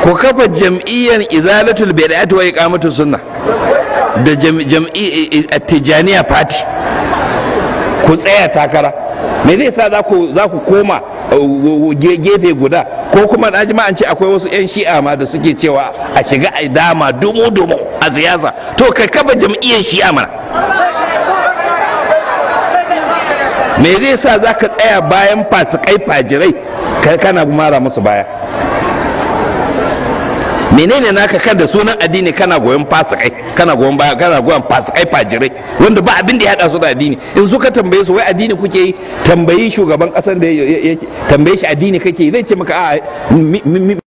ku kafa jam'iyyar izalatul bid'ati wa iqamatus sunna da jam'i tijaniya party ku tsaya takara me zai sa za ku za ku koma gefe guda ko kuma na ji an ce akwai wasu 'yan shi'a ma da suke cewa a shiga a dama dumu dumu a siyasa to ka kafa jam'iyyar shi'a mana me zai sa za ka tsaya bayan fasikai fajirai kana mara musu baya menene naka kan da sunan addini kana goyon fasikai kana goyon baya kana goyon fasikai fajirai wanda ba abin da ya hada su da addini in suka tambaye su wai addini kuke yi tambayi shugaban kasar da tambaye shi addini kake yi zai ce maka a